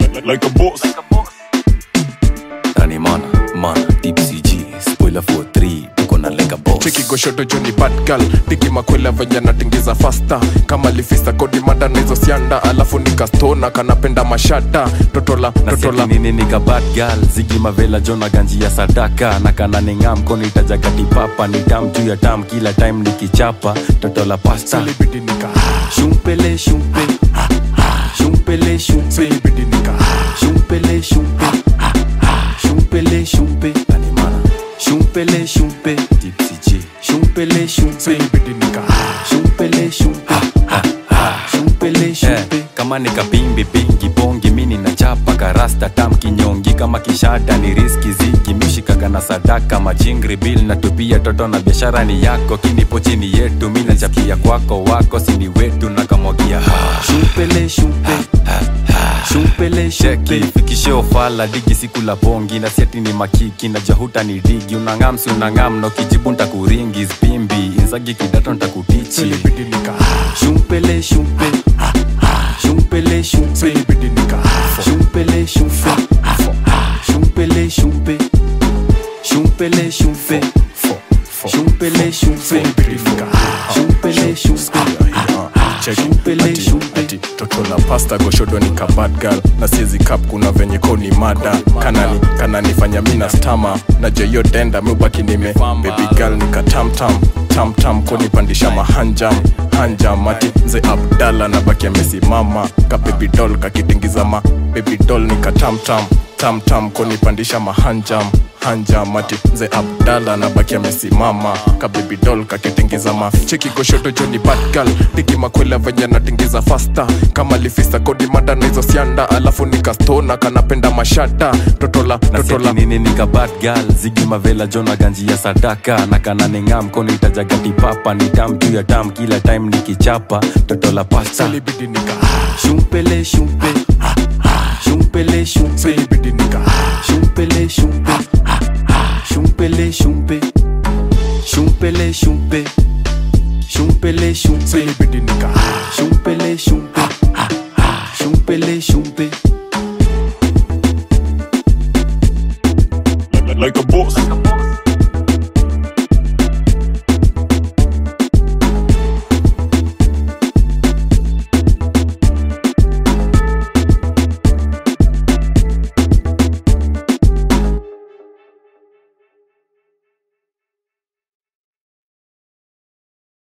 like, like a boss. Rani mana, mana, deep CG, spoiler for 3, tuko na like a boss. cheki goshoto joni bad girl tiki makwela venye natingiza fasta kama lifista kodi mada na hizo sianda alafu nikastona kanapenda mashada totola totola nini nika bad girl zigi mavela jona ganji ya sadaka na kana ninga mkono itajagati papa ni tam juu ya tam kila time nikichapa toto la pasta silibidi nika shumpele shumpe shumpele shumpe silibidi nika shumpele shumpe shumpele shumpe animana shumpele shumpe tipsy shumpele shumpe silibidi nika shumpele shumpe shumpele shumpe kama nikapimbi pingi bongi mini na chapa karasta tam kinyongi kama kishada ni riski zigi mishikaga na sadaka majingri bil na tupia toto na biashara ni yako kinipo chini yetu mi nachapia kwako wako sini wetu na kamwagia shumpele shumpe shumpele sheki fikishe ofala digi siku la bongi na siati ni makiki na jahuta ni digi unangamsi unangam no kijibu ntakuringi spimbi inzagi kidato ntakutichi silibidi nika shumpele shumpe shumpele shumpe silibidi nika shumpele shumpe shumpele shumpe shumpele shumpe shumpele shumpe silibidi nika shumpele shumpe Shumpele, shumpe. ati toto la pasta goshodo ni ka bad girl na siezi kap kuna venye ko ni mada kanani kananifanya mina stama na jeyo denda mubaki nime baby girl ni ka tamtam tamtam konipandisha mahanjam hanjam ati mze abdala na baki amesimama ka baby doll kakitingiza ma baby doll ni ka tamtam tamtam konipandisha mahanjam hanjam ati mze abdala na baki amesimama ka baby doll kakitingiza ma cheki goshoto joni bad girl tiki makwela venye natingiza fasta kama lifista kodi mada na hizo sianda alafu nikastona kanapenda mashada totola totola nini nika bad girl zigi mavela jona ganji ya sadaka na kana ninga mkono itajagati papa ni tam juu ya tam kila time nikichapa toto la pasta silibidi nika shumpele shumpe shumpele shumpe silibidi nika shumpele shumpe shumpele shumpe shumpele shumpe shumpele shumpe silibidi nika shumpele shumpe